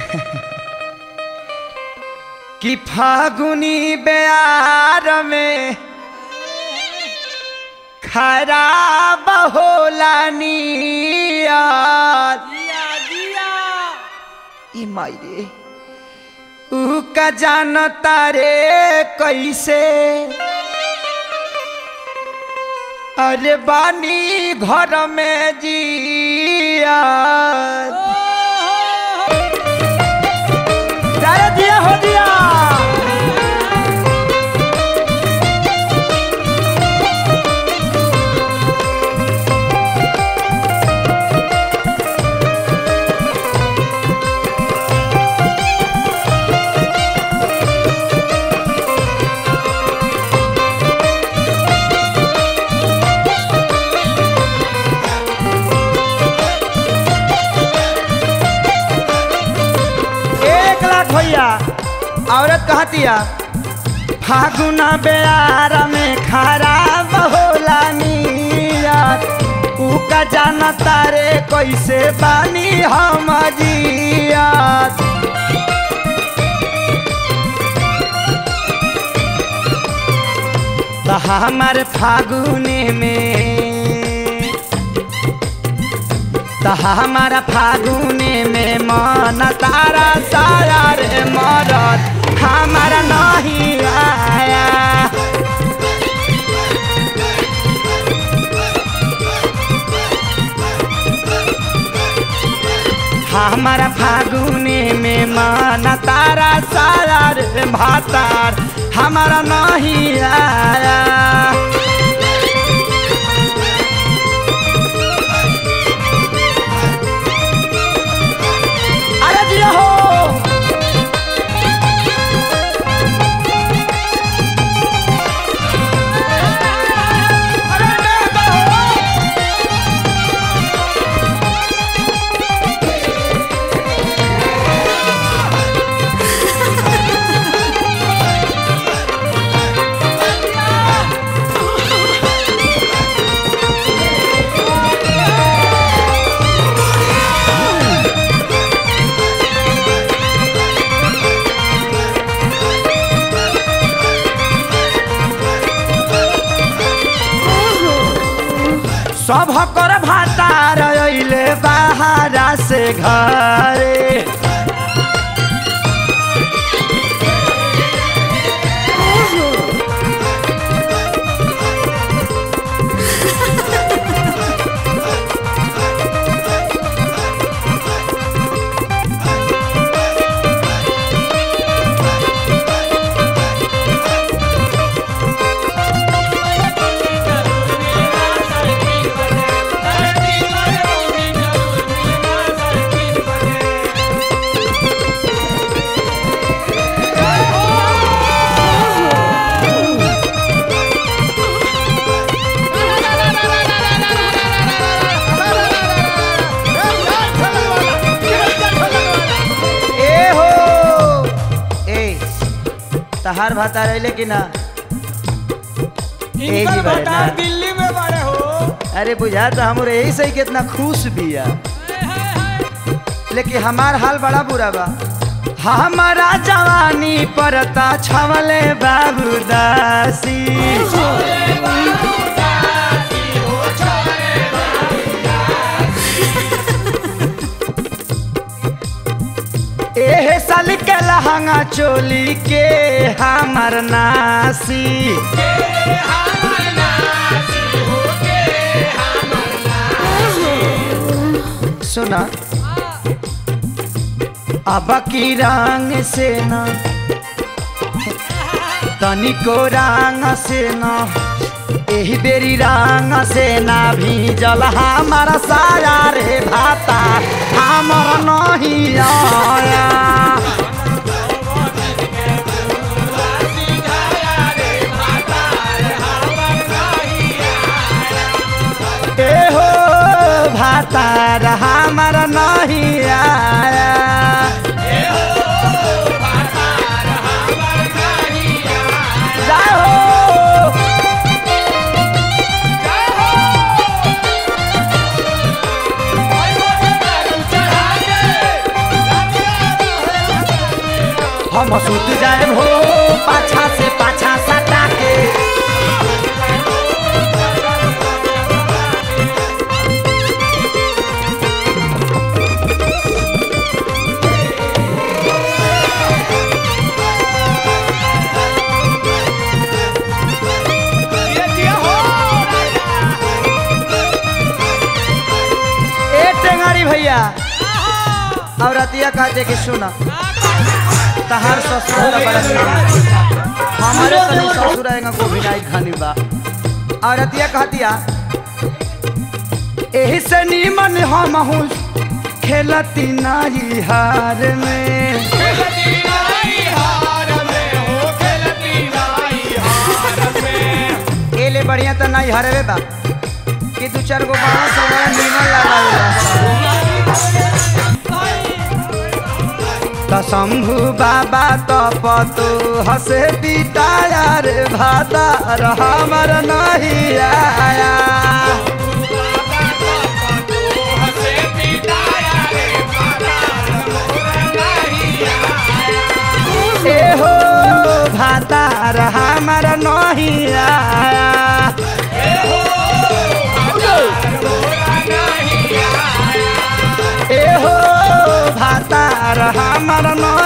कि फागुनी बेयार में खराब होला नियत जिया जिया ई माई रे ऊ का जानता रे कैसे अरे बानी घर में जिया अरे दिया हो दिया एक लाख भैया औरत कहतिया फागुना बेयार में खराब होला नियत ऊ का जानता रे कैसे बानी हम जियत तो हमार फागुने में तो हमारा फागुने में मन तारा सारा रे मरद हमारा नहीं आया हमारा फागुने में मन तारा सारा रे भातार हमारा नहीं आया अरे दिया हो सब कर भातार अइले बाहरा से घरे ए हो ए तहार भातार अइले कि ना ए जी इनकर बारे भटा ना। दिल्ली में बड़े हो अरे बुझा तो हमरे यही सही कितना खुश बिया लेकिन हमार हाल बड़ा बुरा बा हमारा जवानी परता छवले बाबू दासी एहे साल के लहंगा चोली के हमर नासी सुना अब की रंग से न तनिको रंग से न एही बेरी रंग से ना भीजल हमारा साया रे भाता हमर नहीं आया ए हो भातार हमारा नहीं आया जय हो चढ़ा के हम सुत जाए हो पाछा से पाछा सटा के ये दिया हो ए टेंगारी भैया और रतिया कहते कि सुना तहार ससुर का बड़ा सुना हमारे तनी ससुर आएगा को विनाई खानी बा और रतिया कहतिया एही से नीमन हम हूँ खेलती नाई हार में खेलती नाई हार में हो खेलती नाई हार में ए ले बढ़िया तो नहीं हरवे बा कि दू चार गो बांस बड़ा नीमन लगावेला त शंभु बाबा तपतु हसे पिताया रे भाता हमर नहीं आया हसे पिताया रे माता नहीं ए हो भाता हमर नहीं आया ए हो भाता हमर नहीं